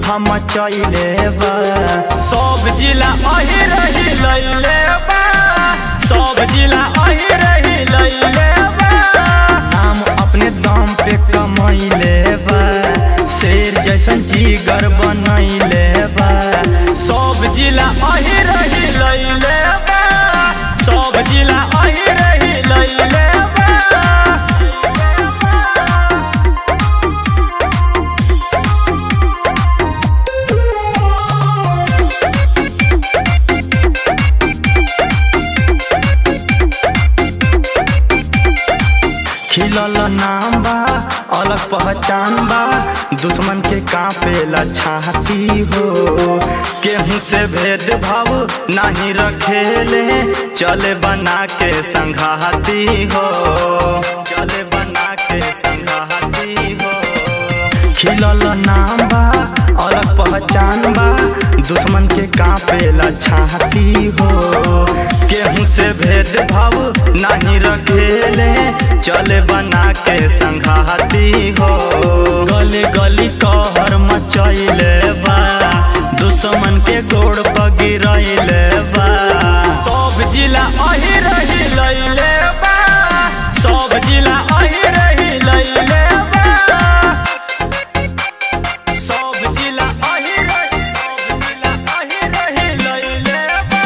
मचैले बा सब जिला अही रही लैले बा सब जिला अही रही लैले बा नाम अपने दम पे कमैले बा शेर जैसन जीगर बनैले बा सब जिला अही रही लैले बा सब जिला अही रही लैले बा खिलल नाम बा अलग पहचान बा दुश्मन के कांपेला छाती हो केहू से भेदभाव नहीं रखेले चले बना के संघाती हो चले बना के संघाती हो खिलल नाम बा अलग पहचान बा दुश्मन के कांपेला छाती हो केहू से भेदभाव नहीं रखेले चले बना के संघाती हो गली गली कहर मचैले बा दुश्मन के गोड़ पर गिरैले बा सब जिला अही रही लैले बा सब जिला अही रही लैले बा सब जिला अही रही सब जिला अही रही लैले बा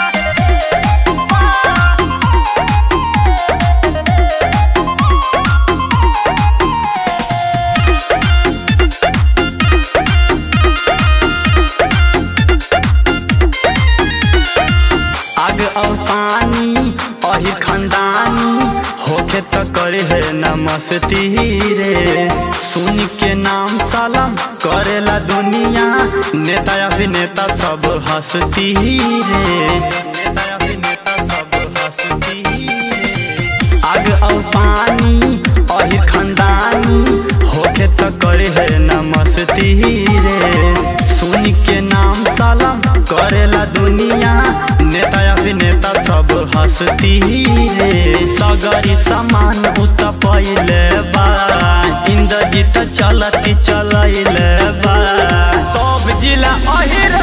आग और पानी अही खंदानी होके त करे है नमस्ती रे सुन के नाम सलाम करेला दुनिया नेता अभिनेता सब हंसती रे नेता अभिनेता सब हंसती रे आग और पानी अही खंदानी होके त करे है नमस्ती रे सुन के नाम सलाम करेला दुनिया नेता अभिनेता सब हंसती रे सगरी समान उत पहिले बा इंद्रजीत चलती चलैले बा सब जिला अही